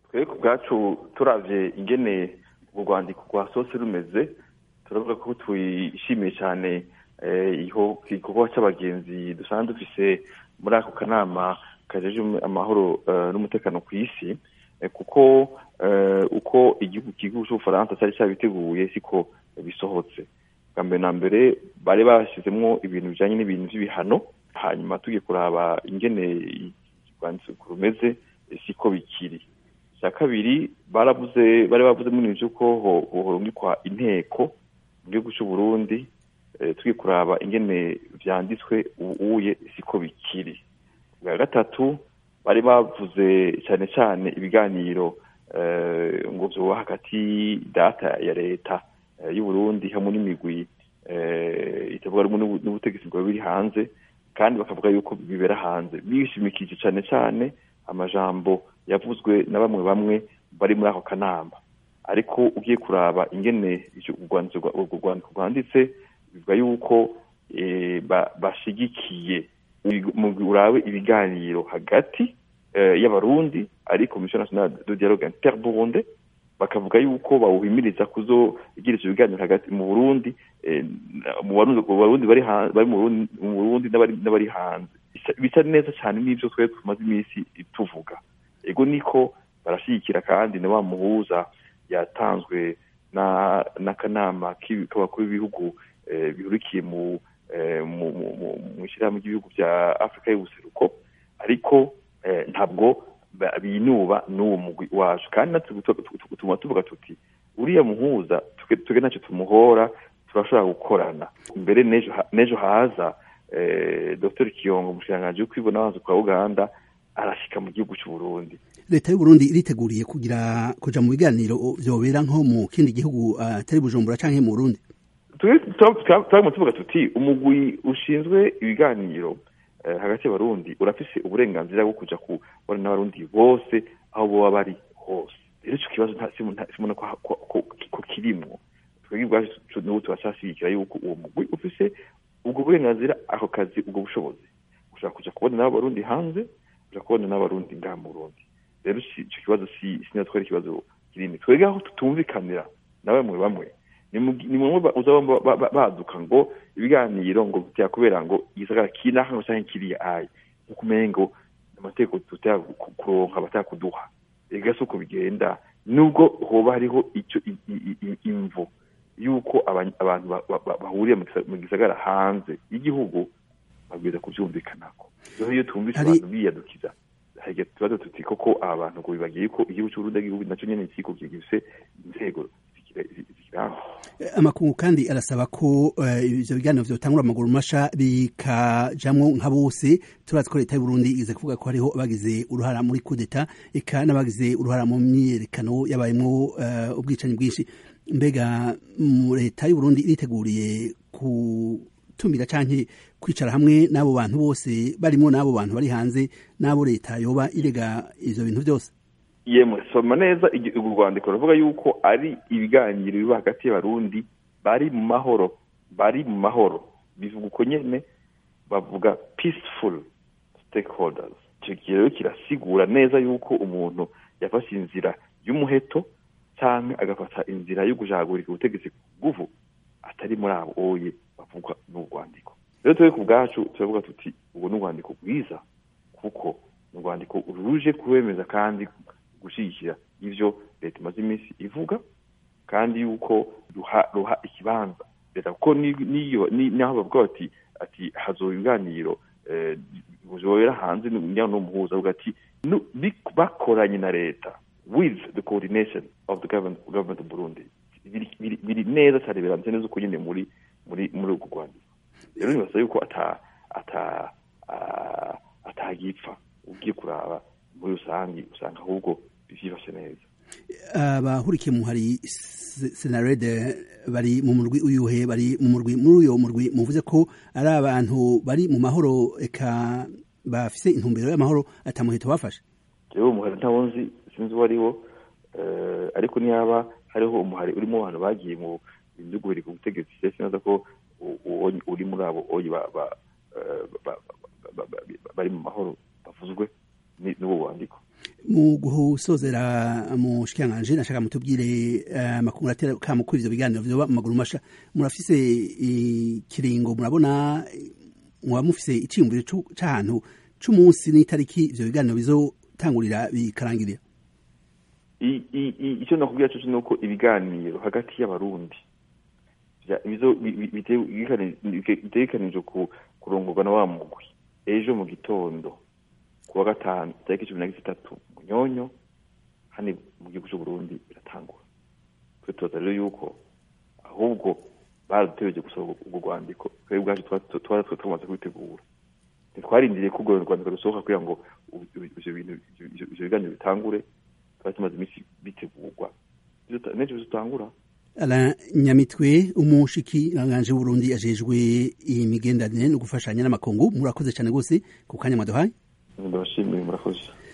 twebwe ku bwacu turavye ingene urwandiko rwa sose rumeze turavuga ko tuyishimiye cyane igikorwa cy'abagenzi dusanzwe dufise muri ako kanama kajeje amahoro n'umutekano ku isi kuko uko igihugu kigihugu cy'ubufaransa cyari cyabiteguye siko bisohotse bwa mbere na mbere bari bashyizemo ibintu bijyanye n'ibintu by'ibihano hanyuma tugiye kuraba ingene urwandiko rumeze siko bikiri icya kabiri baravuze bari bavuze muri ibyo ko horungikwa inteko mu gihugu cy'u Burundi tugiye kuraba ingene byanditswe ubuye siko bikiri bwa gatatu bari bavuze cyane cyane ibiganiro ngo byoba hagati data ya leta y'u Burundi hamwe n'imigwi itavuga rumwe n'ubutegetsi bwaba biri hanze kandi bakavuga yuko bibera hanze bishimikije cyane cyane amajambo yavuzwe na bamwe bamwe bari muri ako kanama ariko ugiye kuraba ingene urwo rwandiko rwanditse bivuga yuko bashigikiye urabe ibiganiro hagati y'abarundi ari komisiyo nationale de dialogue interburunde bakavuga yuko bawuhimiriza kuzogira ivyo biganiro hagati mu burundi mu barundi bari mu burundi n'abari hanze bisa neza cyane n'ivyo twebwe tumaze iminsi tuvuga ego niko barashyigikira kandi na wa muhuza yatanzwe n'akanama k'abakuru b'ibihugu bihurikiye mu mu ishyirahamwe ry'ibihugu bya afurika y'ubuseruko ariko ntabwo binuba n'uwo mugwi wacu kandi natwe tuguma tuvuga tuti uriya muhuza tuge ntacyo tumuhora turashobora gukorana mbere n'ejo haza dr kiyongo umushikiranganji w'ukwibona abanza kwa uganda arashyika mu gihugu cy'u Burundi leta y'u Burundi iriteguriye kugira kuja mu biganiro vyobera nko mu kindi gihugu atari Bujumbura canke mu Burundi twaguma tuvuga tuti umugwi ushinzwe ibiganiro hagati y'abarundi urafise uburenganzira bwo kuja kubona n'abarundi bose aho boba bari hose rero ico kibazo simona ko kirimwo twebwe ubwacu n'ubu turacashigikira yuko uwo mugwi ufise ubwo burenganzira ako kazi ubwo bushobozi ushobora kuja kubona n'abarundi hanze uja kubona n'abarundi ngaha mu Burundi rero ico kibazo si sinatwara ikibazo kinini twebwe aho tutumvikanira na bamwe bamwe ni mumwe uzaba baduka ngo ibiganiro ngo byakubera ngo igisagara kinaha ngo canke kiriya ayi nkuko umengo amategeko tutaya kuronka batakuduha ega si uko bigenda nubwo hoba hariho ico imvo yuko abantu bahuriye mu gisagara hanze y'igihugu babwiza kuvyumvikanako rero iyo twumvise abantu biyadukiza hage tubazo tuti koko aba bantu ngo bibagiye ko igihugu c'uburundi igihugu naco nyene kiko gifise inzego amakungu kandi arasaba ko ivyo biganiro vyotangura amaguru masha bikajamwo nka bose turazi ko leta y'uburundi ize kuvuga ko hariho abagize uruhara muri kudeta eka n'abagize uruhara mu myiyerekano yabayemwo ubwicanyi bwinshi mbega leta y'uburundi iriteguriye gutumira canke kwicara hamwe n'abo bantu bose barimwo n'abo bantu bari hanze n'abo leta yoba irega ivyo bintu vyose yemwe soma neza urwo rwandiko ruvuga yuko ari ibiganiro biba hagati y'abarundi bari mu mahoro bari mu mahoro bivuga uko nyene bavuga peaceful stakeholders icyo gihe rero kirasigura neza yuko umuntu yafashe inzira y'umuheto cyangwa agafata inzira yo gujagurika ubutegetsi ku nguvu atari muri abo oye bavugwa n'urwandiko rero twebwe ku bwacu turavuga tuti ubwo ni urwandiko rwiza kuko ni urwandiko ruje kuwemeza kandi gushyigikira ivyo leta imaze iminsi ivuga kandi yuko ruha ruha ikibanza leta kuko niyo naho bavuga bati ati hazoba ibiganiro buzobera hanze n'umuhuza avuga ati bakoranye na leta with the coordination of the government, government of Burundi biri neza cyane biramutse neza uko nyine muri muri muri urwo rwandiko rero nibasa yuko ata ata atagipfa ugiye kuraba muri rusange usanga ahubwo byifashe neza abahurikiye mu hari senarede bari mu murwi uyuhe bari mu murwi muri uyo murwi muvuze ko ari abantu bari mu mahoro eka bafise intumbero y'amahoro atamuheto bafashe jewe umuhari ntawo nzi sinzi uwo ariwo ariko niyaba hariho umuhari urimo abantu bagiye mu bintu byo ku butegetsi sinzi ko uri muri abo oyi bari mu mahoro bavuzwe n'ubu wandiko mu gusozera mu shikiranganji nashaka mutubwire amakuru atera kama kuri ivyo biganiro vyoba mu maguru masha murafise ikiringo murabona muba mufise iciyumviro c'ahantu c'umunsi n'itariki ivyo biganiro bizotangurira bikarangirira icyo nakubwira cyo nuko ibiganiro hagati y'abarundi bitegekanijwe kurongorwa na wa mugwi ejo mu gitondo kuwa gatanu tariki cumi na gatatu munyonyo hano mu gihugu cy'uburundi biratangura twe tubaza rero yuko ahubwo baradutegereje gusaba urwo rwandiko twebwe ubwacu twari tumaze kubitegura ntitwarindiriye ko urwo rwandiko rusohoka kugira ngo ivyo biganiro bitangure twari tumaze iminsi bitegurwa n'ejo bizotangura Alain Nyamitwe umushikiranganje w'Uburundi ajejwe imigenderanire no gufashanya n'amakungu murakoze cyane gose ku kanya mwaduhaye ndabashimiye murakoze